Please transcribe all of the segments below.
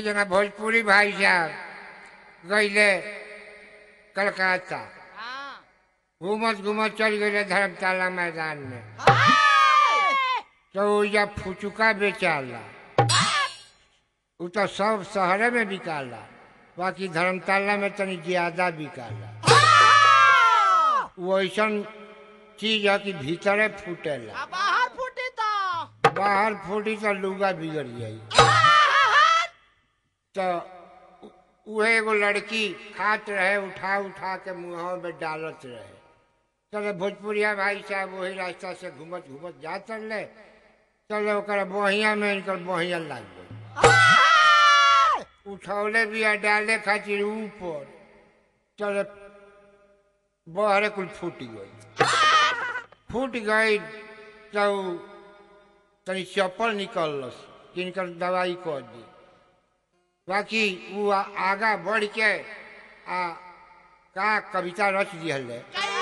जना भोजपुरी भाई साहब गईले कलकत्ता घूमत घूमत चल गए धर्मशाला मैदान में तो या फुचुका बेचाला उ तो सब शहरे में बिकाला बाकी धर्मशाला में तनी ज्यादा बिकाला वो ऐसन चीज है कि भीतरे फूटेला बाहर फूटी तो बाहर फूटी तो लुगा बिगड़ जाई तो उ- उहे एगो लड़की खात रहे उठा उठा के मुंह में डालत रहे चले भोजपुरिया भाई साहब वही रास्ता से घूमत घूमत जा चलले चले ओकरा बहिया में इनकर बहिया लाग गई उठौले भी डाले खातिर ऊपर चले बहरे कुल फूट गई फूट गई तो तनी चप्पल निकलस कि इनकर दवाई कर दी बाकी वो आ- आगा बढ़ के आ का कविता रच दिहले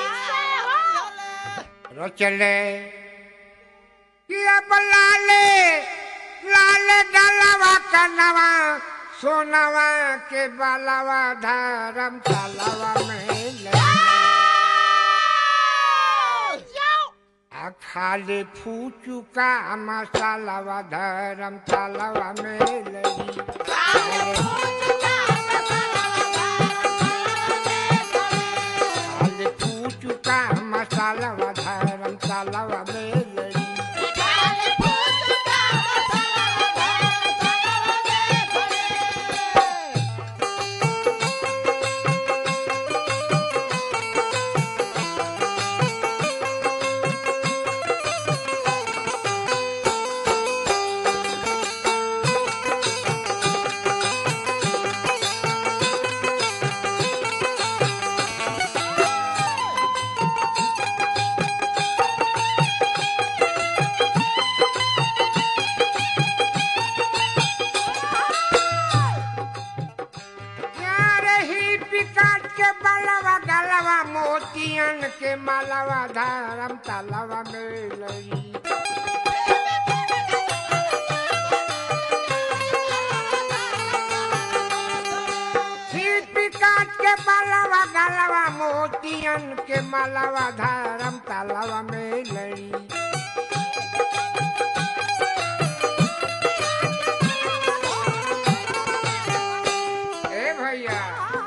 रचले कि अब लाले लाले डालवा कनवा सोनवा के बालवा धरम तालवा में ले आ खाले फूचुका मसालावा धरम तालवा में लगी खाले फूचुका मसालावा धरम तालवा में लगी यारे ही पिकाट के बलवा गलवा मोतियन के मालवा धरम तालवा में लगी शिल्पी काट के बालवा गलवा मोतियन के मालवा धरम तालवा में लड़ी ए भैया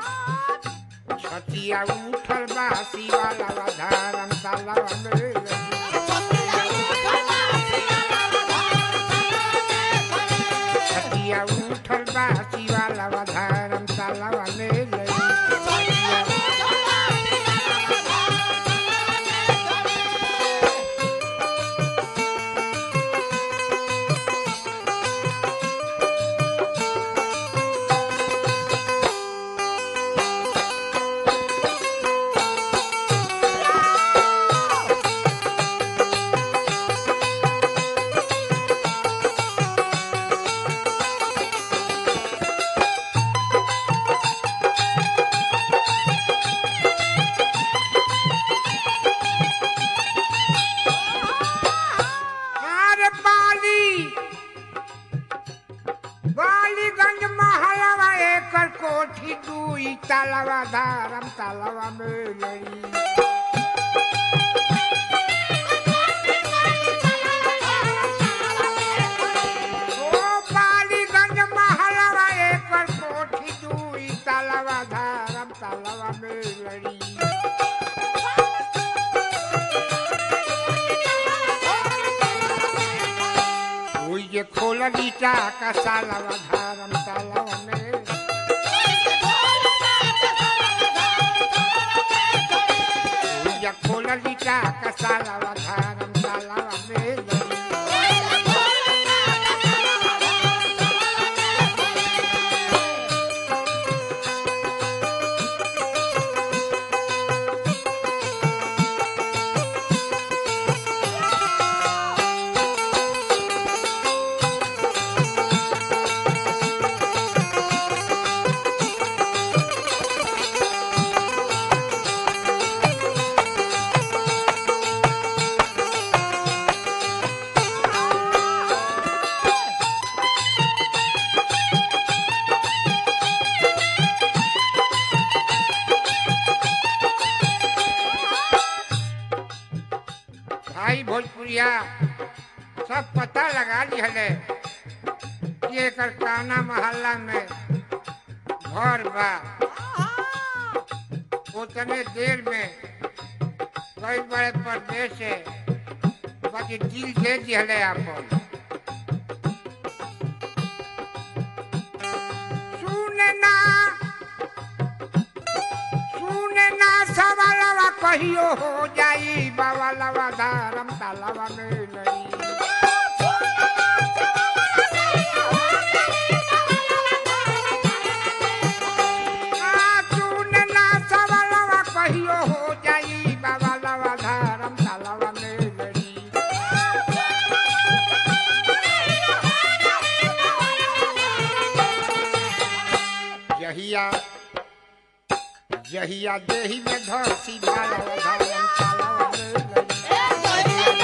छतिया उठल बासी वाला धरम तालवा में लड़ी छतिया उठल बासी वाला धरम तालवा में लड़ी अरे बाली बालीगंज महलवा एकर कोठी दुई तालवा धारम तालवा में लड़ी ओ बालीगंज महलवा एकर कोठी दुई तालवा धारम तालवा में लड़ी ओई जे खोलली का सालवा धारम तालवा में ओई जे खोलली का सालवा धारम तालवा में लड़ी भोजपुरिया सब पता लगा लिहले कि एकर काना मोहल्ला में घर बा उतने देर में कई बड़े प्रदेश से बाकी दिल दे दिहले आपन सुनना सुनना सवालवा कहियो हो जाई बावलवा धर्म तालवा में लई आ, सुनना सवालवा कहियो हो जाई बावलवा धर्म तालवा में लई जहिया जहिया देही में धरती भालवा धर्म तालवा में लई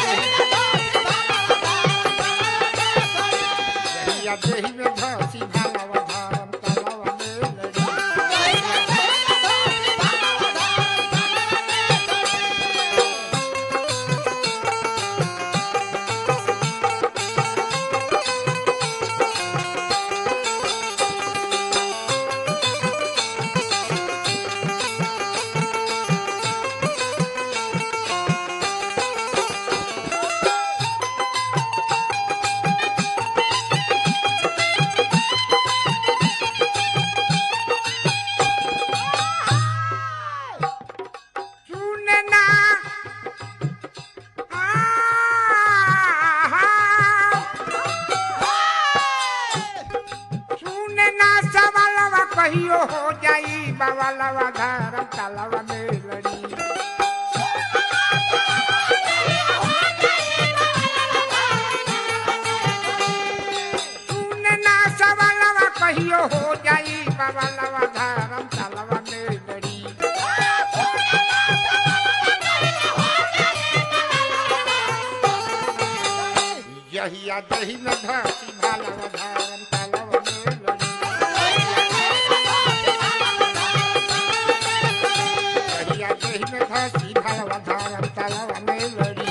जहिया देही में धरती भालवा धर्म तालवा में लई सुनना सुनना सवालवा कहियो हो जाई बावलवा धर्म तालवा में लड़ी सुनना सवालवा कहियो हो जाई बावलवा धर्म तालवा में लड़ी यहिया दही में धरती भालवा धर्म तालवा में लड़ी यहिया दही में धरती भालवा धर्म तालवा में लड़ी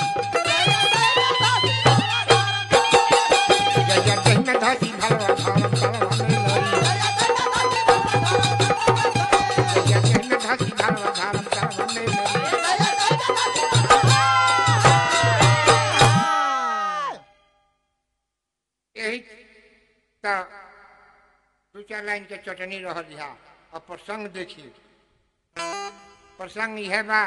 यहिया दही में धरती भालवा धर्म तालवा में लड़ी यहिया दही में धरती भालवा धर्म तालवा में लड़ी यही त दू चार लाइन के चटनी रह दिया और प्रसंग देखिए प्रसंग यह बा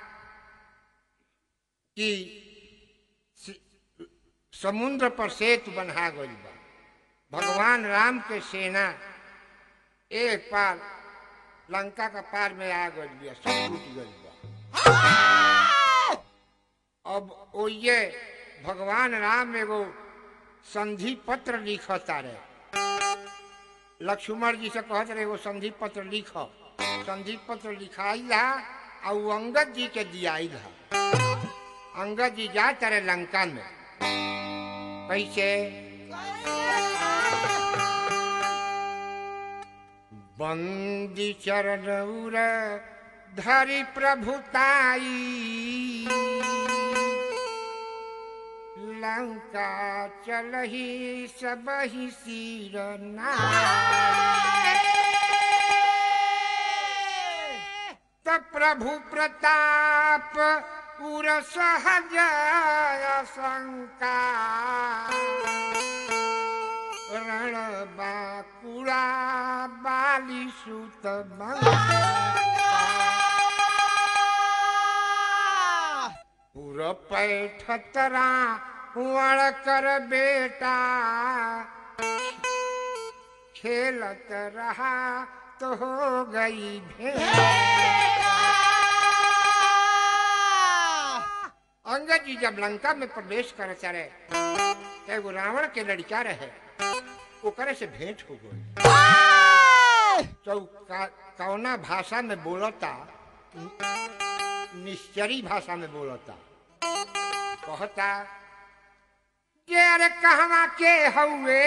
कि सि- समुद्र पर सेतु बन्हा गई बा भगवान राम के सेना एक पार लंका का पार में आ गई बिया सब टूट गई बा अब ओये भगवान राम एगो संधि पत्र लिखता रे लक्ष्मण जी से कहत रहे एगो संधि पत्र लिख संधि पत्र लिखाई ला और उ अंगद जी के दियाई ला अंगद जी जा तारे लंका में कैसे बंदी चरण उर धरि प्रभुताई लंका चलही सबही सिर त प्रभु प्रताप उर सहज शंका रण बाकुड़ा बाली सुत पुर पैठतरा वण कर बेटा खेलत रहा तो हो गई भेंट अंगद जी जब लंका में प्रवेश कर चले तो एगो रावण के लड़का रहे ओकरे से भेंट हो गई तो का, कौना भाषा में बोलता निश्चरी भाषा में बोलता कहता जे अरे कहवा के हउए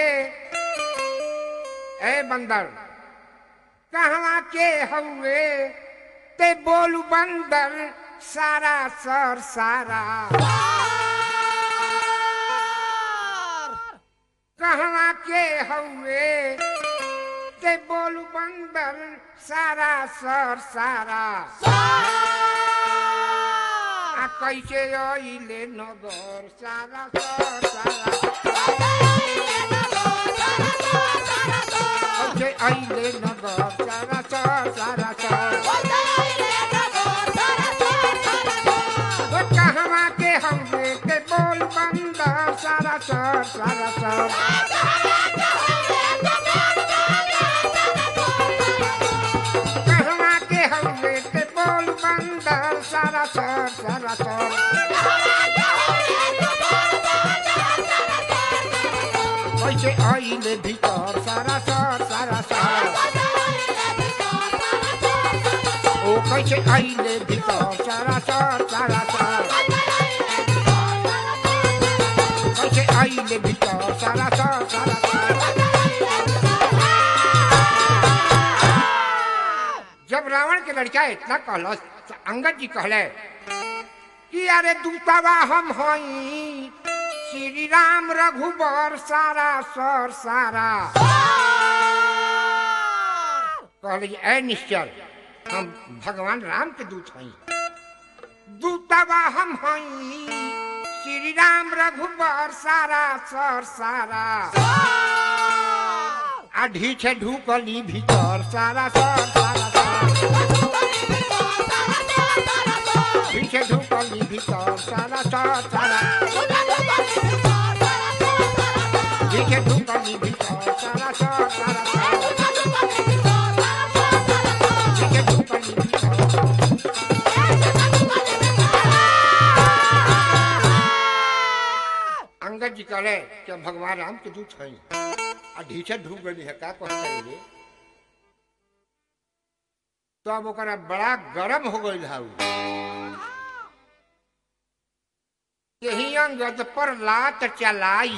ए बंदर कहवा के हउए ते बोलू बंदर सारा सर सारा कहवा के हउए ते बोल बंदर सारा सर सारा आ कैसे अइले नगर सारा सर सारा कैसे अइले नगर सारा सर सारा सर वो कहवा के हउए ते बोल बंदर सारा सर सारा सर कहवा के हउए ते बोल बंदर सारा सर सारा सर कैसे अइले भीतर सारा सर सारा सर ओ कैसे अइले भीतर सारा सर सारा सर कैसे अइले भीतर सारा सर सारा सर जब रावण के लड़का इतना कहलस तो अंगद जी कहले कि अरे दूतावा हम हई श्री राम रघुबर सारा सर सारा कहले कि ऐ निश्चल हम भगवान राम के दूत हई दूतावा हम हई श्री राम रघुबर सारा सर सारा आ ढीछे ढुकली भीतर सारा सर सारा सर ढीछे ढुकली भीतर सारा सर सारा ढीछे ढुकली भीतर सारा सर सारा सर ढीछे ढुकली भीतर अंगद जी कहले कि हम भगवान राम के दूत हई आ ढीछे ढुक गई है का कहते रे तो अब ओकरा बड़ा गरम हो गई है यही अंगद पर लात चलाई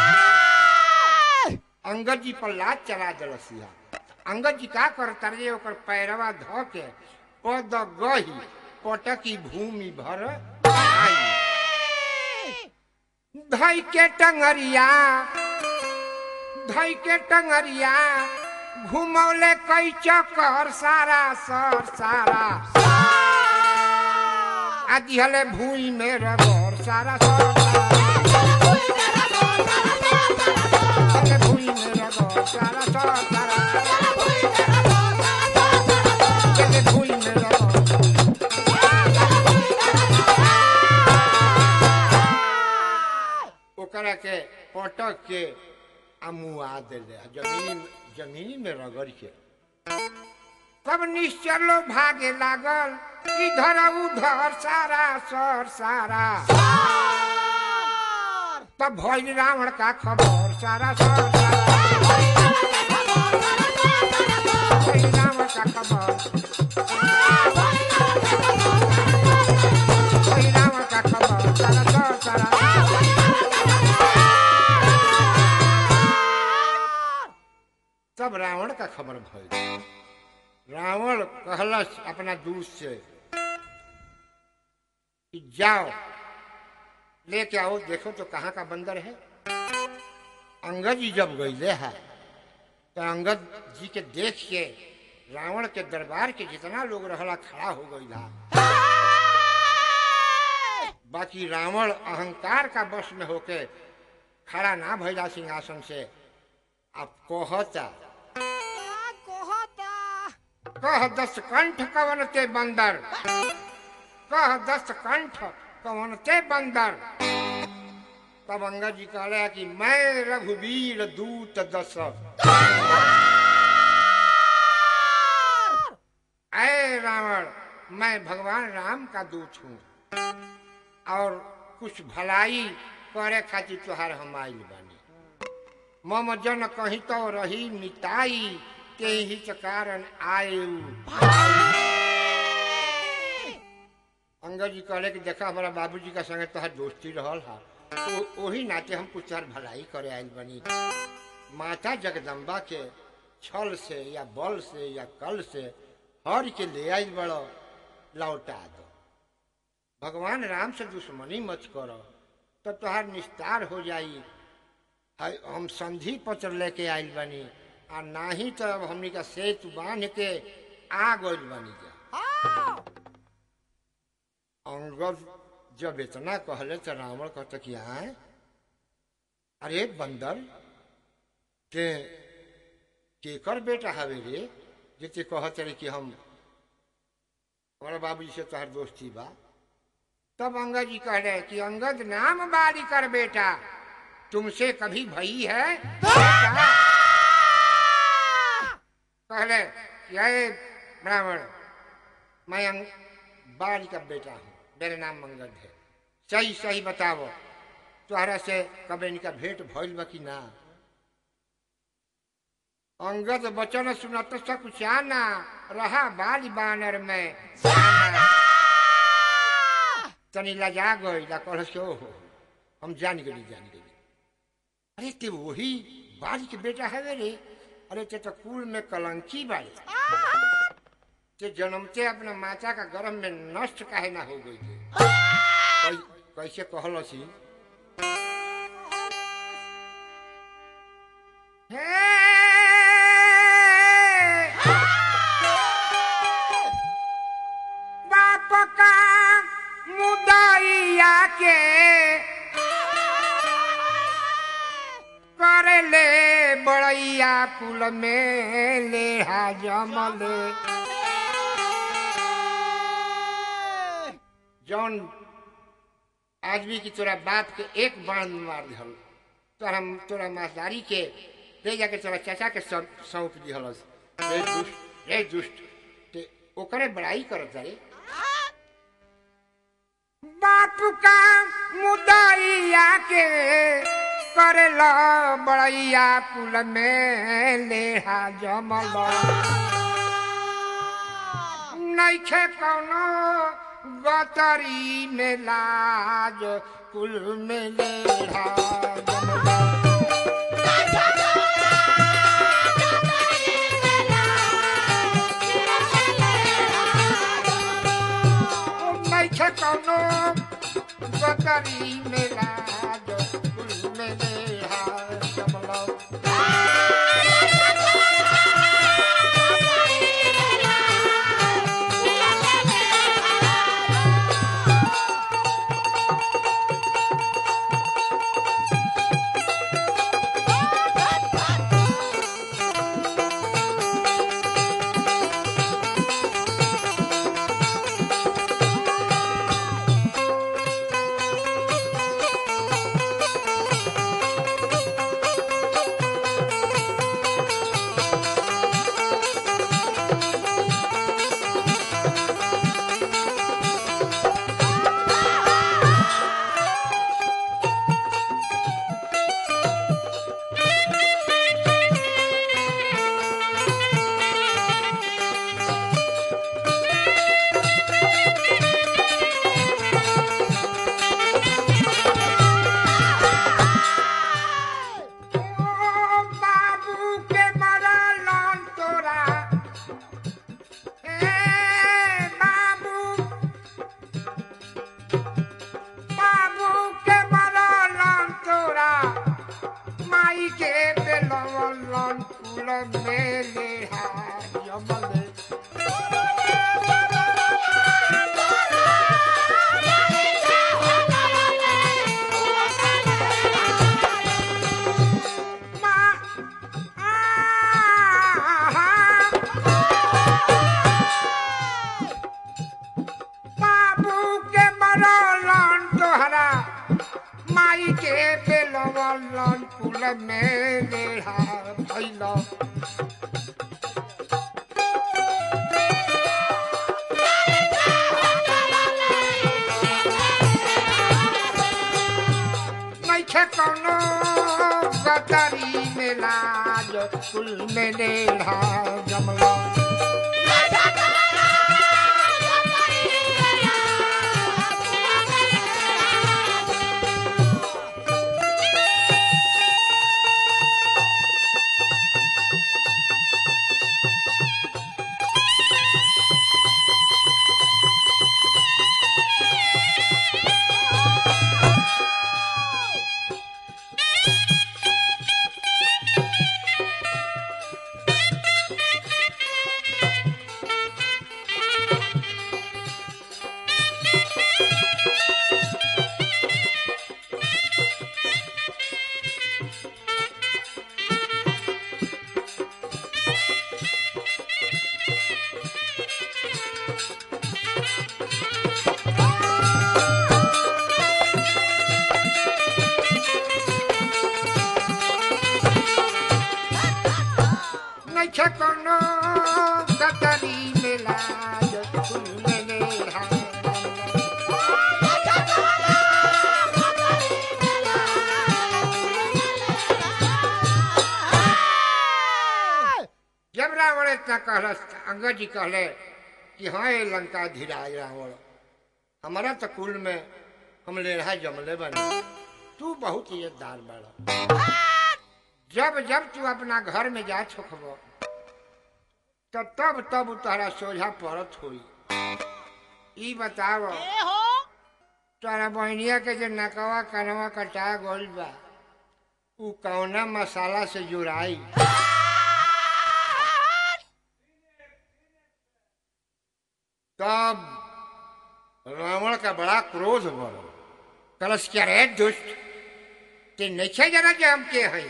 अंगद जी पर लात चला दलसिया अंगद जी का करता रे ओकर पैरवा ध के पद गही पटकी भूमि भर आई धई के टंगरिया धई के टंगरिया घुमौले कई चक्कर सारा सर सारा आदि हले भूई में रगड़ सारा सर सारा हले भूई में रगड़ सारा सर सारा हले भूई में रगड़ ओकरा के पटक के आ मुआ देले जमीन जमीन में रगड़ के तब निश्चलो भागे लागल इधर उधर सारा सर सारा तब भइल रावण का खबर सारा सर सारा भइल रावण का खबर भइल रावण का खबर सारा सर सारा तब रावण का खबर भइल रावण कहलस अपना दूत से कि जाओ लेके आओ देखो तो कहाँ का बंदर है अंगद जी जब गईले है तो अंगद जी के देख के रावण के दरबार के जितना लोग रहला खड़ा हो गई बाकी रावण अहंकार का वश में होके खड़ा ना भइला सिंहासन से अब कहता कह दस कंठ कवन ते बंदर कह दस कंठ कवन ते बंदर तब अंगद जी कह रहे कि मैं रघुवीर दूत दस ऐ रावण मैं भगवान राम का दूत हूँ और कुछ भलाई करे खातिर तुहार हम आइल बानी मम जन कहीं तो रही मिताई के ही कारण आयु अंगद जी कहले कि देखा हमारा बाबूजी का संगे तोहर दोस्ती रहल हा तो वही नाते हम कुछ तार भलाई करे आइल बनी माता जगदम्बा के छल से या बल से या कल से हर के ले आइल बड़ो लौटा दो भगवान राम से दुश्मनी मत करो तो तोहार निस्तार हो जाई है हम संधि पत्र लेके आइल बानी आ नाही तो अब हमनी का सेतु बांध के आ गइल बानी जा हाँ अंगद जब इतना कहले तो रावण कहता कि आए अरे बंदर के केकर बेटा हवे रे जैसे कहत रहे कि हम हमारा बाबूजी से तोहर दोस्ती बा तब अंगद जी कह रहे कि अंगद नाम बाली कर बेटा तुमसे कभी भई है बेटा? कहले यह ब्राह्मण मैं अंग बाली का बेटा हूँ मेरा नाम मंगल है सही सही बताओ तोहरा से कभी इनका भेंट भइल बा कि ना अंगद बचन सुनत सकुचाना रहा बाली बानर में जाना। तनी लजा गई ला कहल से ओहो हम जान गई जान गई अरे ते वही बाली के बेटा है रे अरे ते तो कुल में कलंकी बाड़े ते जन्मते अपना माता का गर्भ में नष्ट काहे ना हो गई थे कै- कैसे कहल सी बाप का मुदैया के करे ले बड़ैया कुल में ले जमले जौन आदमी की तोरा बाप के एक बाण में मार दिहल तोरा तोरा मासदारी के ले जाके तोरा चाचा के सौंप सौंप दिहलस रे दुष्ट रे दुष्ट ते ओकरे बड़ाई करत रे बाप का मुदैया के करेला बड़ैया कुल में लेहा जमल नैखे कौनो गतरी में लाज कुल में लेहा जमल नैखे कौनो गतरी में लाज कुल में लेहा जमल ओ बाबू के मरलन तोरा ए बाबू बाबू के मरलन तोरा माई के बेलवन कुल में लेहा जमले माँ आहा बाबू के मरलन तोहरा माई के बेलवन कुल में लेहा भैल नैखे कौनो गतरी में लाज कुल में लेहा जमला नैखे कोनो कतरी मेला जो फूल में हार जब रावण इतना कहलस अंगद जी कहले कि हाँ ये लंका धीराज रावण हमारा तो कुल में हम लेढ़ा जमले बने तू बहुत इज्जतदार बड़ा जब जब तू अपना घर में जा छोखब तो तब तब तोहरा सोझा पड़त होई ई बताव ए हो तोहरा बहनिया के जो नकवा कनवा कटा गइल बा उ कौना मसाला से जुड़ाई तब रावण का बड़ा क्रोध बढ़ कलश क्या रे दुष्ट ते नैखे जना जे हम के हई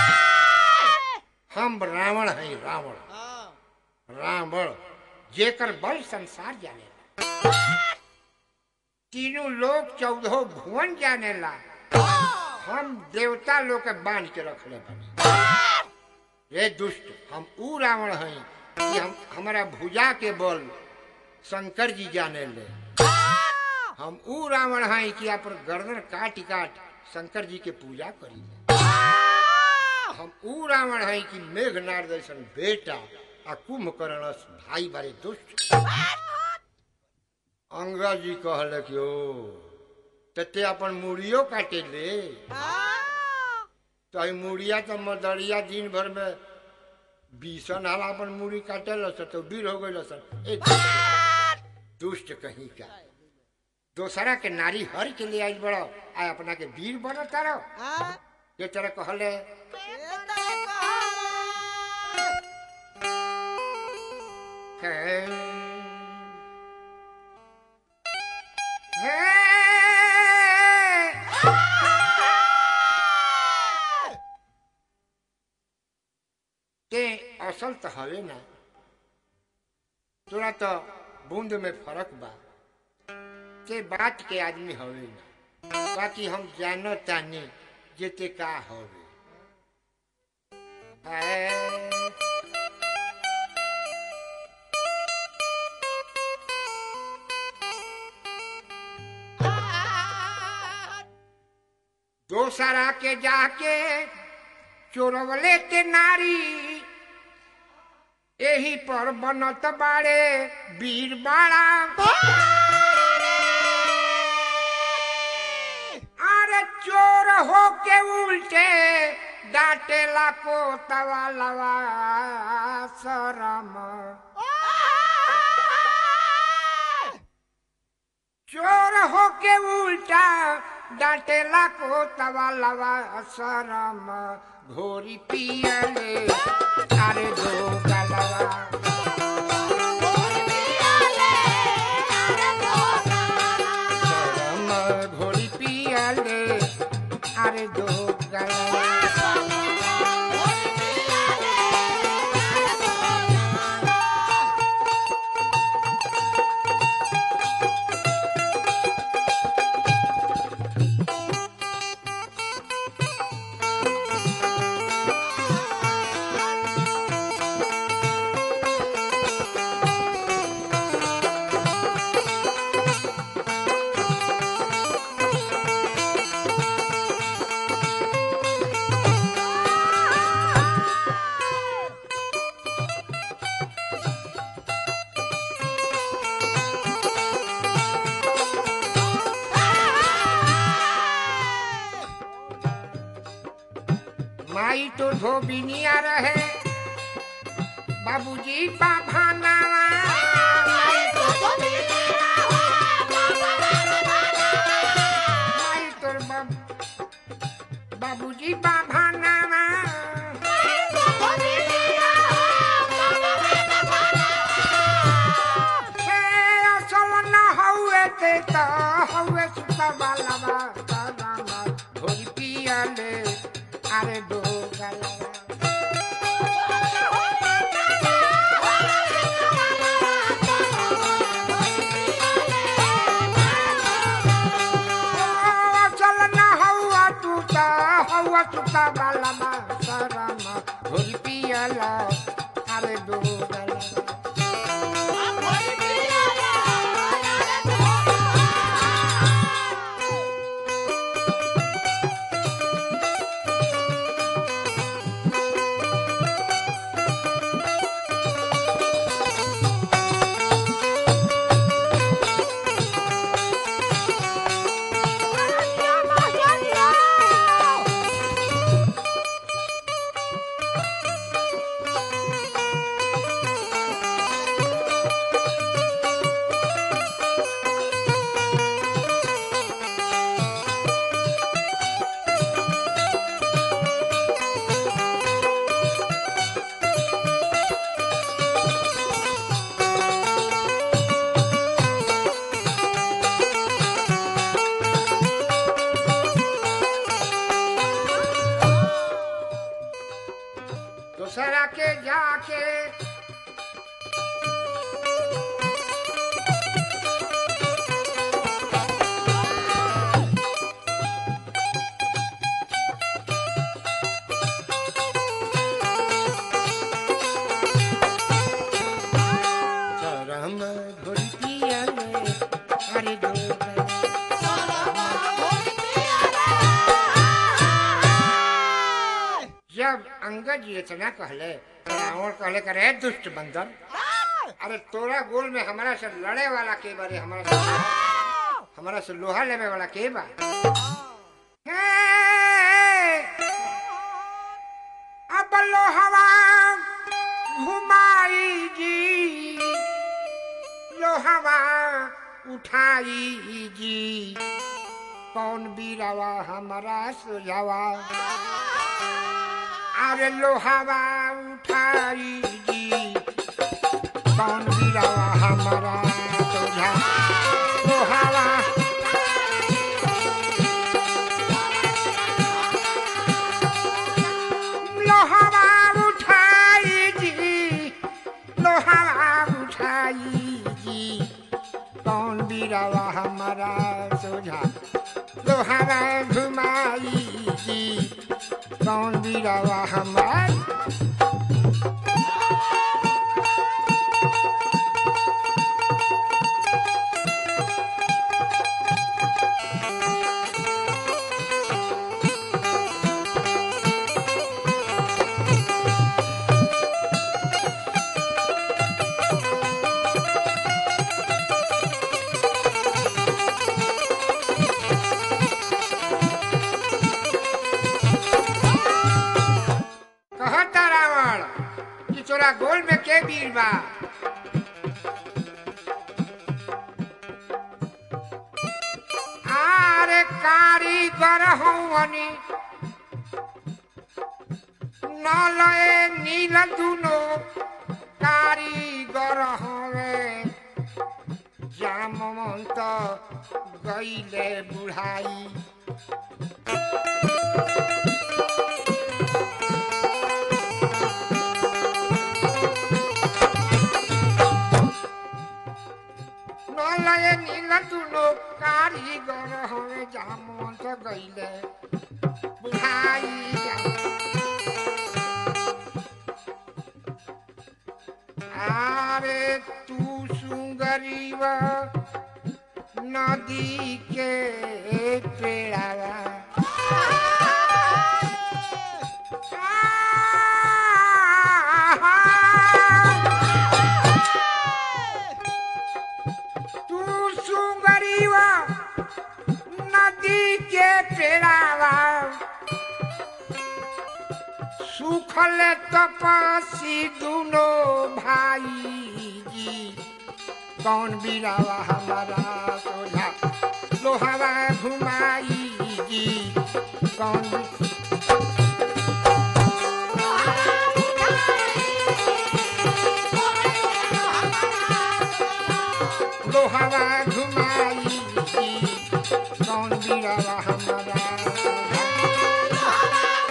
हम रावण हई रावण हाँ, रावण जेकर बल संसार जाने तीनों लोग चौदह भुवन जाने ला हम देवता लोग के बांध के रखले बने रे दुष्ट हम ऊ रावण हई कि हम हमारा भुजा के बल शंकर जी जाने ले हम ऊ रावण हई कि अपन गर्दन काट काट शंकर जी के पूजा करी हम ऊ रावण हई कि मेघनाथ जैसन बेटा आ कुंभकर्ण भाई बारे दुष्ट अंगा जी कहले कि ओ तते अपन मुड़ियो काटे ले हाँ, तो आई मुड़िया तो मदरिया दिन भर में बीसन हाल अपन मुड़ी काटे लसन तो बीर हो गई लसन ए दुष्ट कहीं का दोसरा के नारी हर के लिए आई बड़ो आ अपना के वीर बनो तारो हाँ, ये तरह कहले ये तो कहा। है ते असल तो हवे ना तोरा तो बूंद में फर्क बा ते बात के आदमी हवे ना बाकी हम जानो तानी जे ते का हवे है दोसरा के जाके चोरवले ते नारी एही पर बनत बाड़े वीर बाड़ा अरे चोर हो के उल्टे डांटेला को तवा लवा शरम चोर हो के उल्टा डांटेला को तवा लवा शरम घोरी पियले अरे दो गलवा शरम घोरी पियले अरे दो गलवा माई तो धोबिनिया रहे बाबूजी बाभाना माई तो माई तोर बाब बाबूजी बाभाना हे असल न हउए ते त हउए सुता वाला बा बाबा भोरी पियाले अरे दो गलवा अंगद जी इतना कहले रावण कहले करे दुष्ट बंदर अरे तोरा गोल में हमारा से लड़े वाला के बारे हमारा से हमारा से लोहा लेवे वाला के बा हे! अब लोहवा घुमाई जी लोहवा उठाई जी कौन बीरावा हमारा सुझावा अरे लोहावा उठाई जी कौन बीरावा हमारा सुझा लोहावा लोहावा उठाई जी लोहावा उठाई जी कौन बीरावा हमारा सोझा लोहावा घुमाई जी कौन बीरावा हमारा कहता रावण कि तोरा गोल में के वीर बा आरे कारीगर हवनी न लए नील दुनो कारीगर हवे जामवंत गईले बुढ़ाई নলয়ে নীলা তুলো কারিগর হয়ে জামন্ত গইলে বুঝাই আরে তু সুন্দরীব নদী কে পেড়াবা तू सुंगरीवा नदी के पेड़ावा सुखल तपसी दुनो भाई जी कौन बिरावा हमारा सोझा लोहावा घुमाई जी कौन बि- लोहावा घुमाई जी कौन बिरावा हमारा सोझा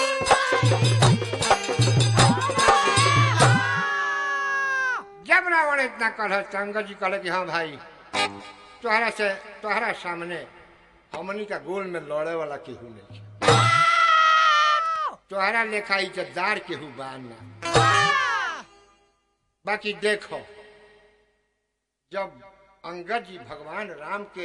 जब रावण इतना कल अंगद जी कहले कि हाँ भाई तोहरा से तोहरा सामने हमनी का गोल में लड़े वाला केहू नहीं है तोहरा लेखा इज्जतदार केहू बाना बाकी देखो जब अंगद जी भगवान राम के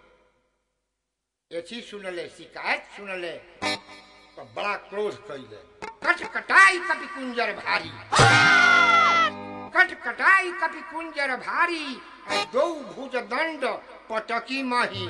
एथी सुनले शिकायत सुनले तो बड़ा क्रोध कैले कट कटाई कपि कुंजर भारी कट कटाई कपि कुंजर भारी आ दो भुज दंड पटकी मही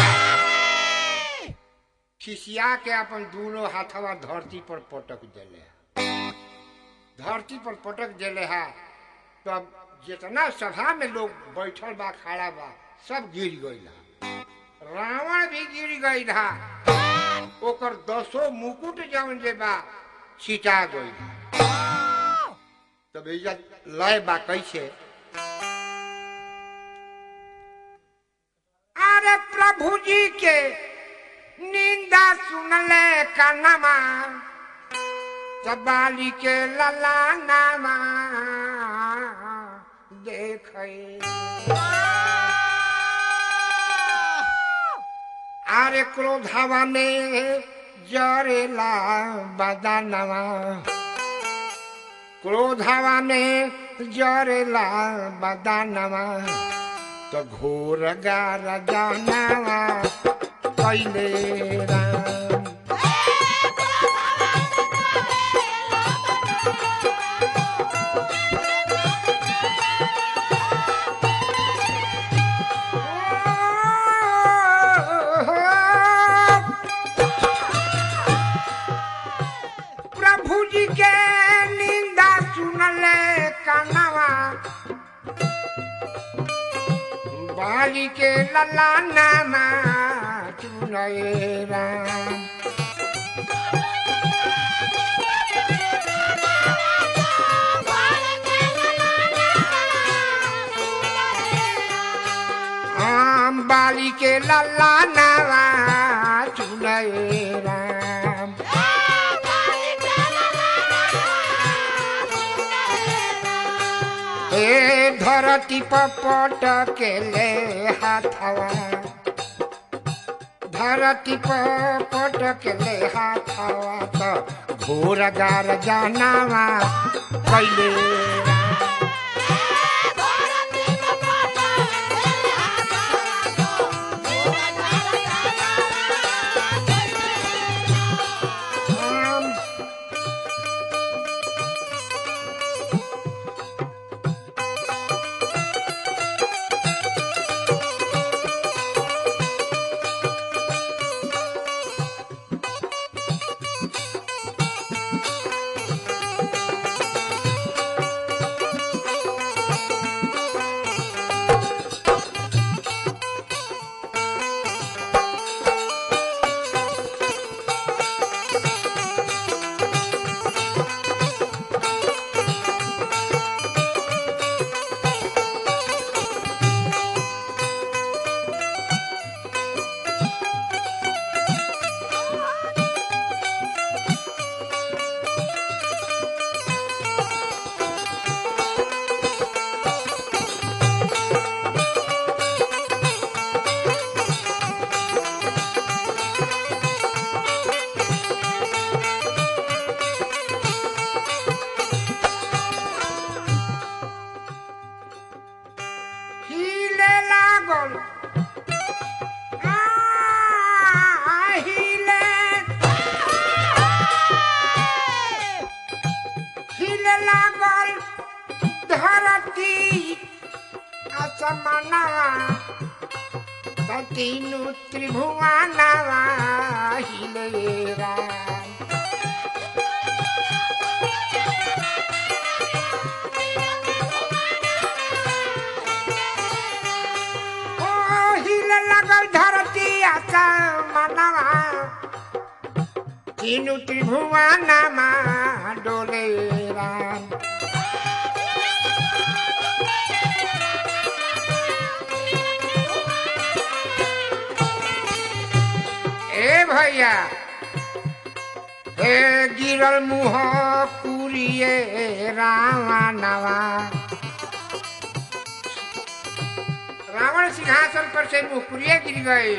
खिसिया के अपन दोनों हाथवा धरती पर पटक देले धरती पर पटक देले है तब जितना सभा में लोग बैठल बा खड़ा बा सब गिर गईल रावण भी गिर गई था ओकर दसो मुकुट जवन जे बा छिटा गई तब इज्जत लय बा कैसे अरे प्रभु जी के निंदा सुनले कनमा बाली के लला नामा देखे अरे क्रोधावा में जरेला बदानवा क्रोधावा में जरेला बदानवा तो घोर गार जानवा कैले राम बाली के लला नामा चुनए राम आम बाली के लला नामा चुनए राम ए धरती पपट के ले हाथवा धरती पपट के ले हाथवा त घोर गार जानावा कैले राम हिले लागल आ, हिले हिले लागल धरती असमनवा तीनु त्रिभुवनवा हिले राम ओ हिले लागल धरती असमनवा तीनु त्रिभुवनमा डोले राम ए भैया हे गिरल मुह कुरिए रावणवा रावण सिंहासन पर से मुहकुरिए गिर गए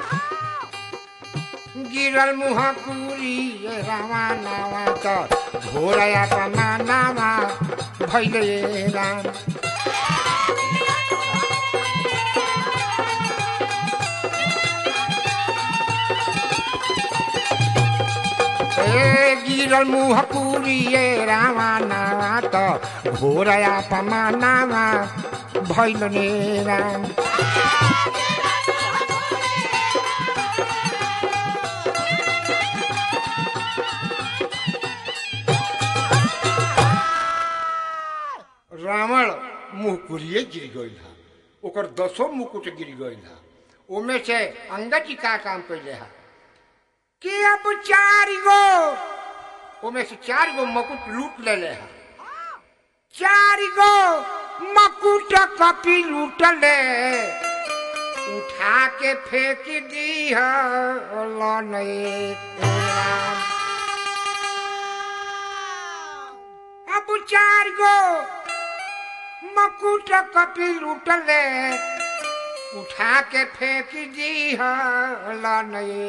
गिरल मुह कुरी रावणवा तो घोरया कमानावा भैले राम ए गिरल मुह कुरिए रावणवा तो घोरया पमानावा भैले राम रावण मुहकुरिए गिर गई हा ओकर दसो मुकुट गिर गई हा ओमे से अंगद जी का काम कैले हा कि अब चार गो ओमे से चार गो मुकुट लूट ले ले हा चार गो मकुट कपी लूट ले उठा के फेंक दी राम अब चार गो मकुट कपी लूट ले उठा के फेंक दी राम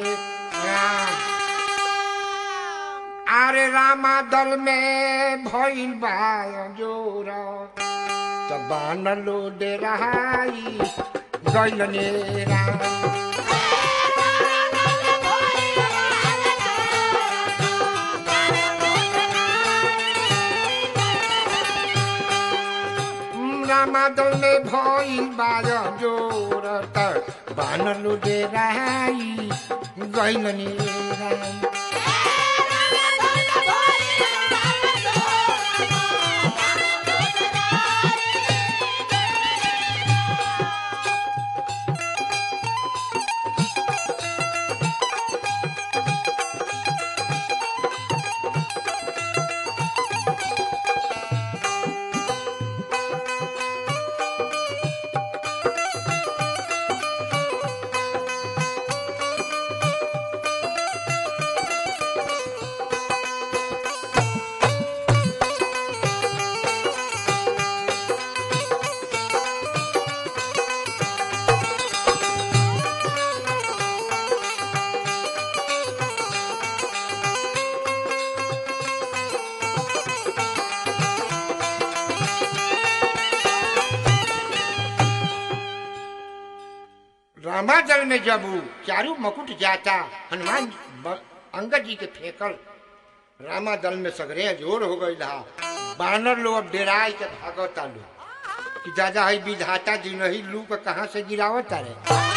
अरे रामा दल में भइल बा जोर तबान लो दे रहाई गइलने राम रामा दल में भइल बा जोर त बान लो दे रहाई गइलने राम रामा दल में जब उ चारू मुकुट जाता हनुमान ब- अंगद जी के फेंकल रामा दल में सगरे जोर हो गई रहा बानर लोग अब डेराय के भागता लोग कि दादा है विधाता जी नहीं लू के कहाँ से गिरावत रे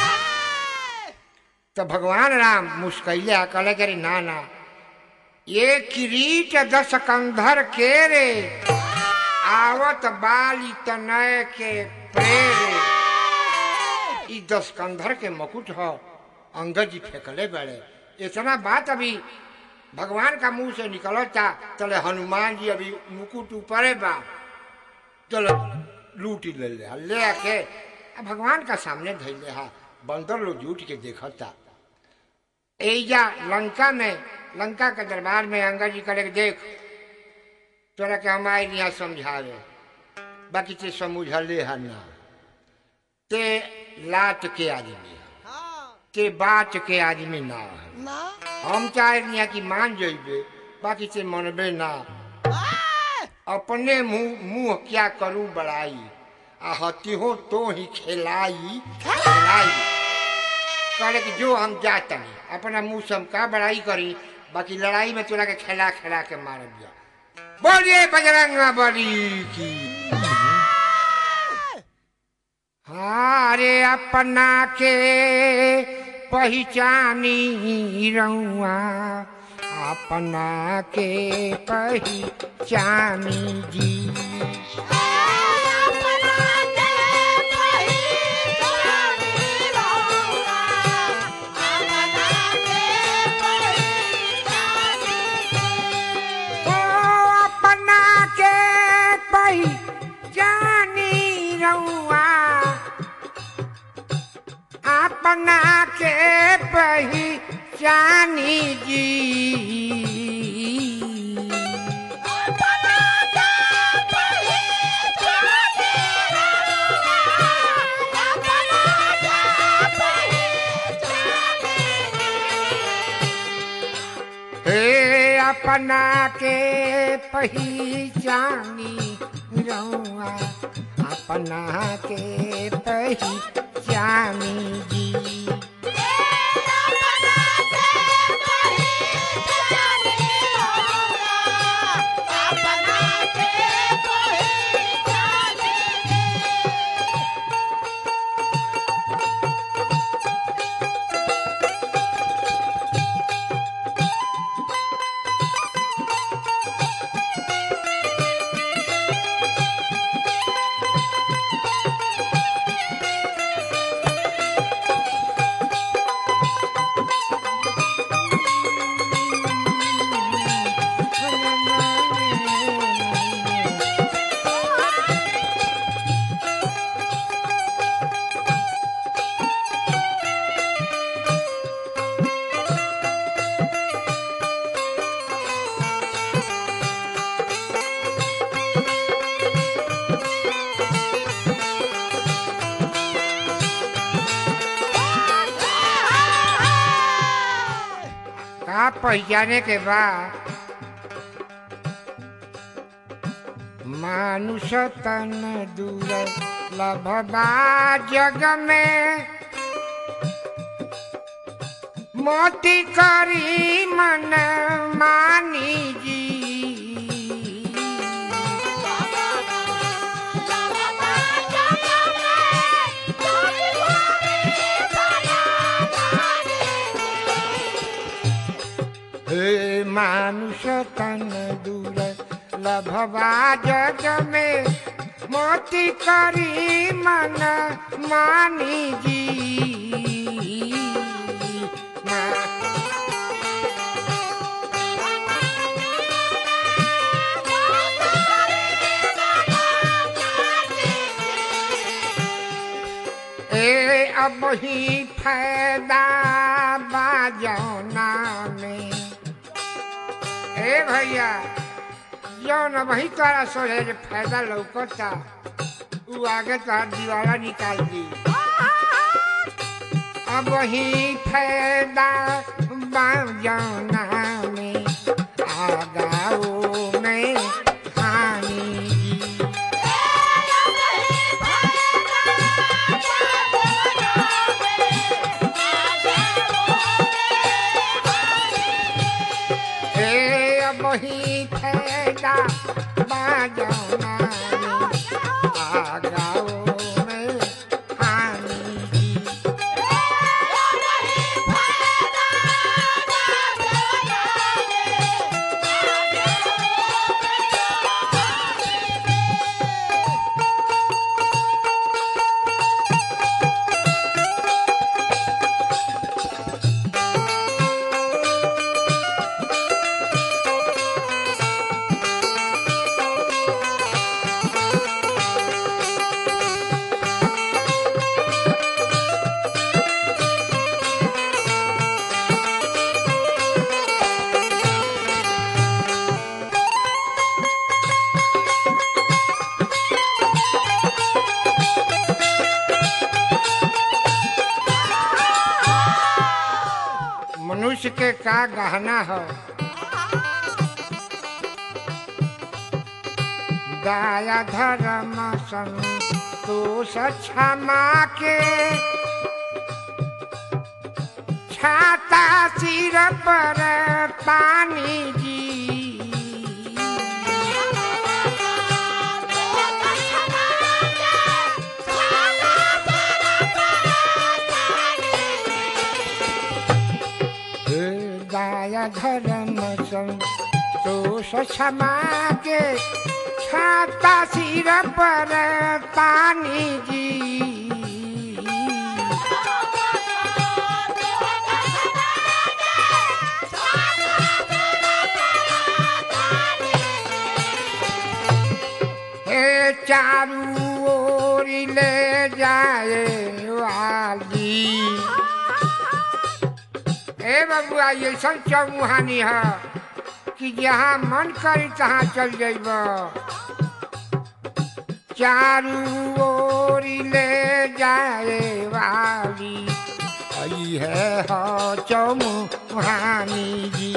तो भगवान राम मुस्कैले आ कहले कि अरे ना ना ये किरीट दस कंधर के रे आवत बाली तनय के प्रेरे ई दस कंधर के मुकुट हो अंगद जी फेंकले बड़े इतना बात अभी भगवान का मुंह से निकलता चले हनुमान जी अभी मुकुट ऊपरे बा चलो लूट ही ले ले हा। ले आके आ भगवान का सामने धैले हा बंदर लोग झूठ के देखता एजा लंका में लंका के दरबार में अंगद जी करे के देख तोरा के हमारे यहाँ समझावे बाकी ते समझले है ना ते लाट के आदमी है हाँ ते बात के आदमी ना है ना हम चाहे यहाँ की मान जइबे बाकी से मनबे ना आए! अपने मुंह मुंह क्या करूं बड़ाई आ हती हो तो ही खिलाई खिलाई करे कि जो हम जाता नहीं अपना मुंह से हम का बड़ाई करी बाकी लड़ाई में तोरा के खेला खेला के मारब जा बोलिए बजरंगा बली की हाँ अरे अपना के पहचानी रहुआ अपना के पहचानी जी ओ अपना के पहचानी रहुआ अपना के पहचानी जी हे अपना के पहचानी रहुआ अपना के पहचानी जी का पहचाने के बाद मानुष तन दूर लभबा जग में मोती करी मन मानी जी हे मानुष तन दूर लभवा जग में मोती करी मन मानी जी मा- ए अब ही फायदा बाजौना में ए भैया जौन वही तोरा सोचे जे फायदा लौकता उ आगे तोहर दीवारा निकाल दी अब ही फायदा बाजौना में आगाओ में हानि जी मनुष्य के का गहना हो दया धर्म संतोष क्षमा के छाता सिर पर पानी जी हे दया धर्म संतोष क्षमा के छाता सिर पर पानी जी हे चारू ओर ले जाए वाली ए बबुआ ये सब चौमुहानी है कि जहाँ मन करी तहाँ चल जाइब चारू ओर ले जाए वाली आई है हो चौमुहानी जी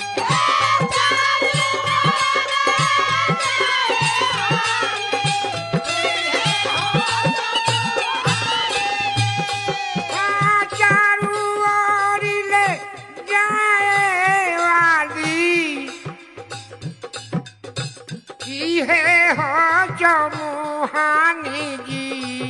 हाँ, चारू ओर ले जाए वाली की है हो चौमुहानी जी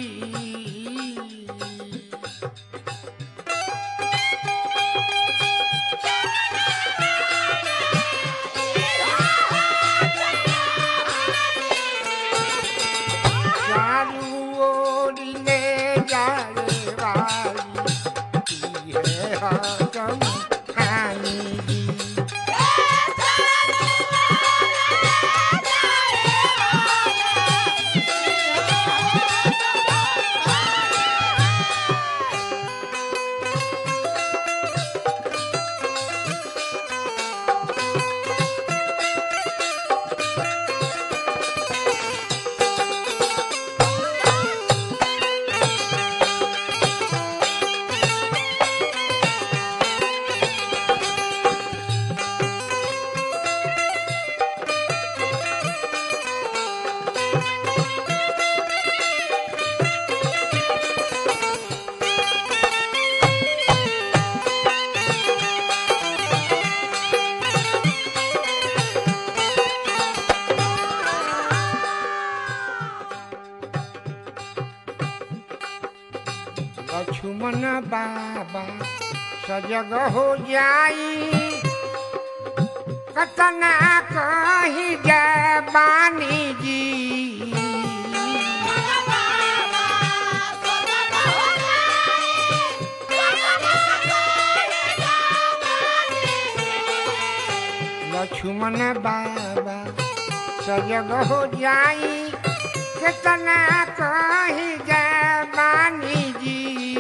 चारू ओर ले जाए वाली की है हो चौमुहानी जी लक्ष्मण बाबा सजग हो जाई कतना कही जय बानी जी लक्ष्मण बाबा सजग हो जाई कितना कही जय बानी जी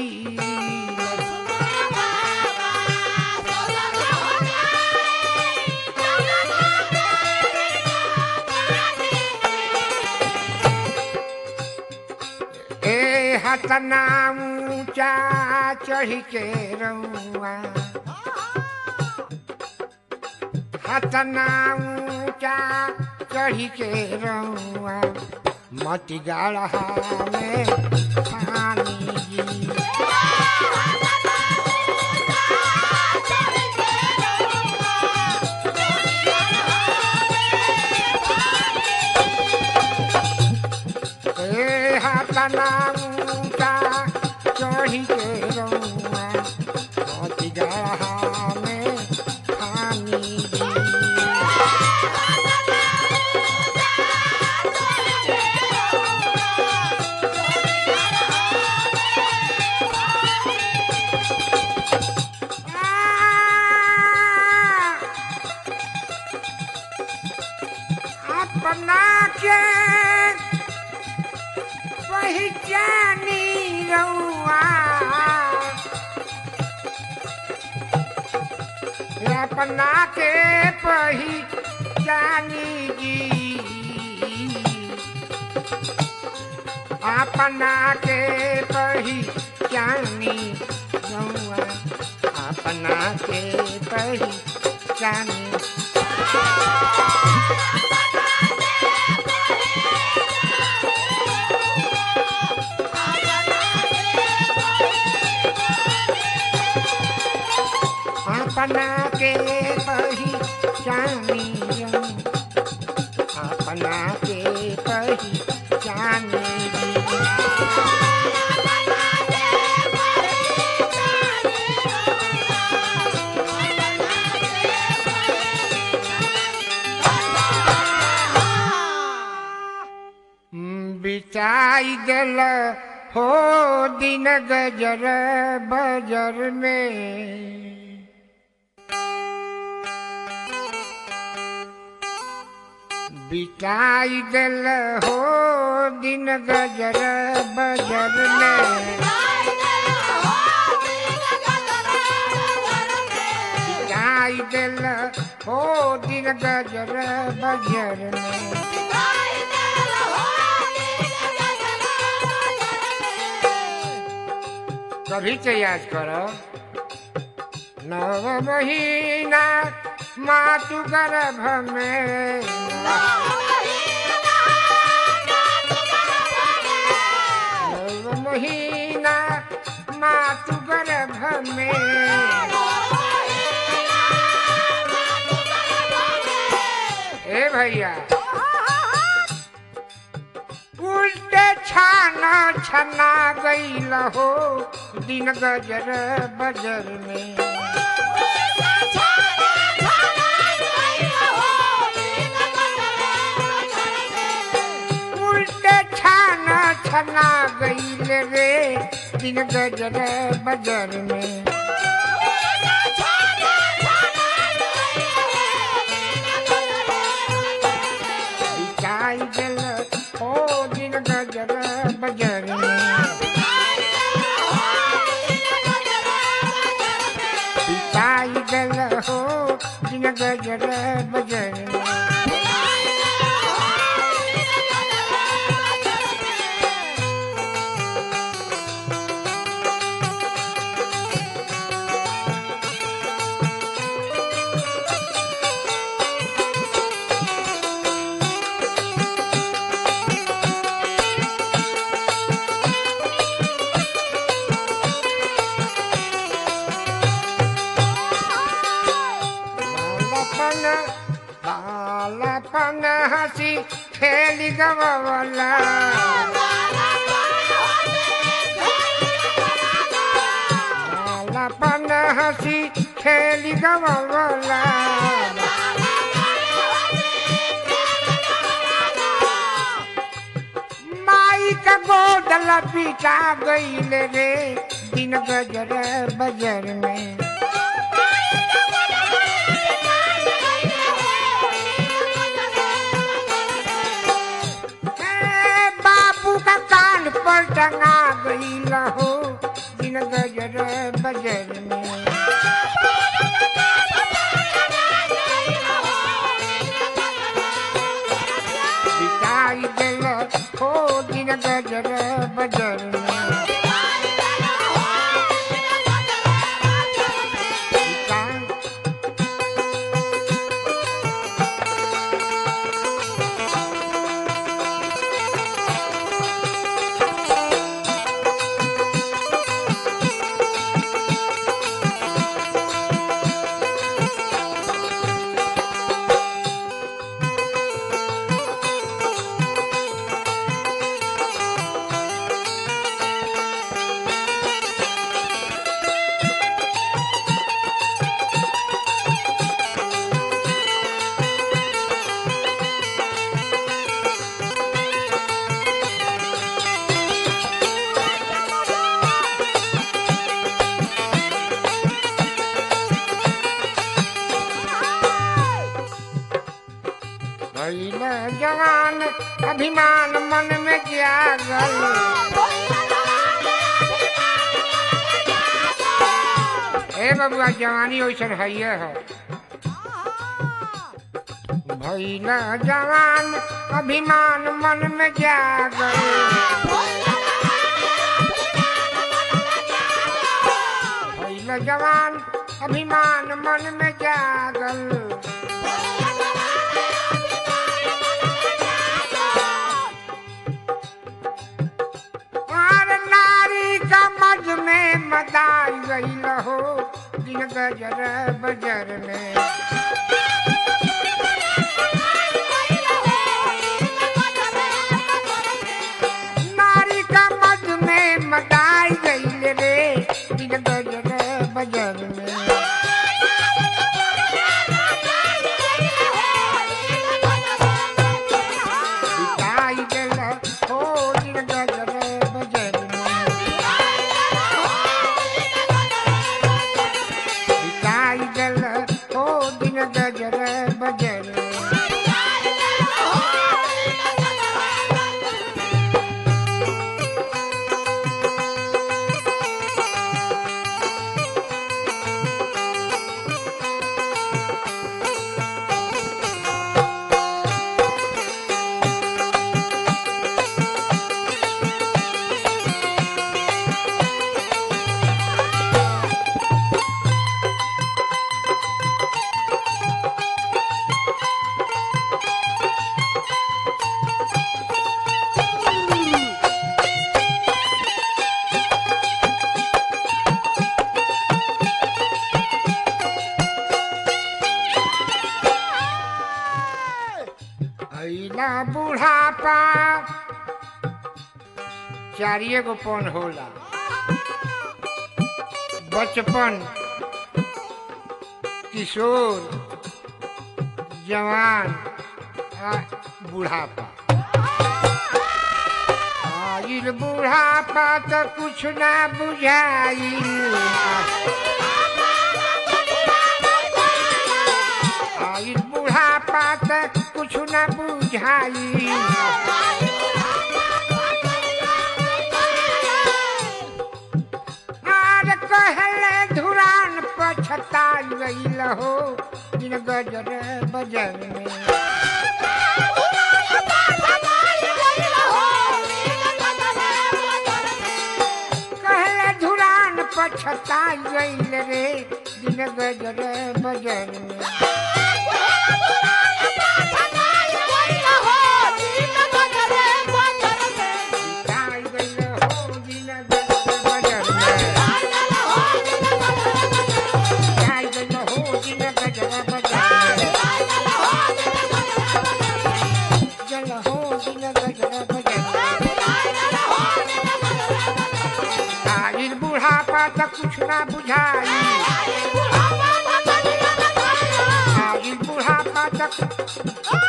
ए हतना ऊंचा चढ़ के रउआ हतना ऊंचा चढ़ के रउआ मत गाढ़ा में पानी जी ए हतना ऊंचा चढ़ के रउआ मत गाढ़ा में पानी जी अपना के पहचानी रउआ अपना के पहचानी जी अपना के पहचानी रउआ अपना के पहचाने अपना के पहचानी अपना के पहचानी बिताई दिल हो दिन गजर बजर में बिताई दिल हो दिन गजर बजर में बिताई दिल हो दिन गजर बजर में कभी से याद करो नव महीना मातु गर्भ में नव महीना मातु गर्भ में ए भैया उल्टे छाना छना गईल हो दिन गजर बजर में उल्टे छाना छना गईल रे दिन गजर बजर में बिताई दिल ओ दिन गजर बजर में बिताई दिल हो दिन गजर बजर में बालपन बालपन हसी खेली गवला बालपन हसी खेली गवला माई का गोदल पिटा गईल रे दिन गजर बजर में ए, बाबू का कान पर टंगा गई हो दिन गजर बजर में बिताई दिल हो दिन गजर बजर में बिताई भइल जवान अभिमान मन में जागल ए बबुआ जवानी वैसन है है भइल जवान अभिमान मन में जागल भइल जवान अभिमान मन में जागल और नारी का मज में मदाई गई हो दिन गजर बजर में नारी का मज में मदाई गई रे दिन गजर बजर में बिताई गल हो दिन गजर बजर में बिताई गल हो दिन गजर बजर में अइला बुढ़ापा चारिये गो पन होला बचपन किशोर जवान आ बुढ़ापा आइल बुढ़ापा तो कुछ ना बुझाइल आइल बुढ़ापा तो कुछ ना बुझाइल आर कहले धुरान पछता गईल हो दिन गजर बजर में कहले धुरान पछता गईल रे दिन गजर बजर में बिताई गईल हो दिन गजर बजर में बिताई गईल हो दिन गजर बजर में गल हो दिन गजर बजर में आइल बुढ़ापा तो कुछ ना बुझाई आइल बुढ़ापा तो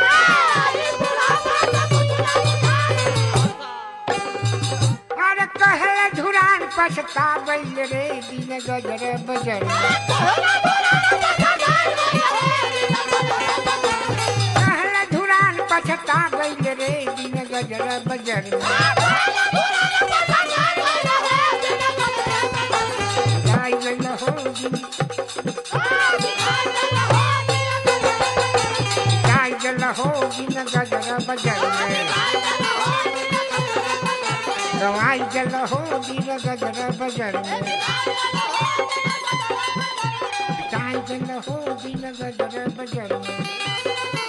अरे कहले धुरान पछता गईल रे दिन गजर बजर में कहले धुरान पछता गईल रे दिन गजर बजर में जाई गईल हो दिन जाई गईल हो दिन गजर बजर में गवाई गईल हो दिन गजर बजर में जाई गईल हो दिन गजर बजर में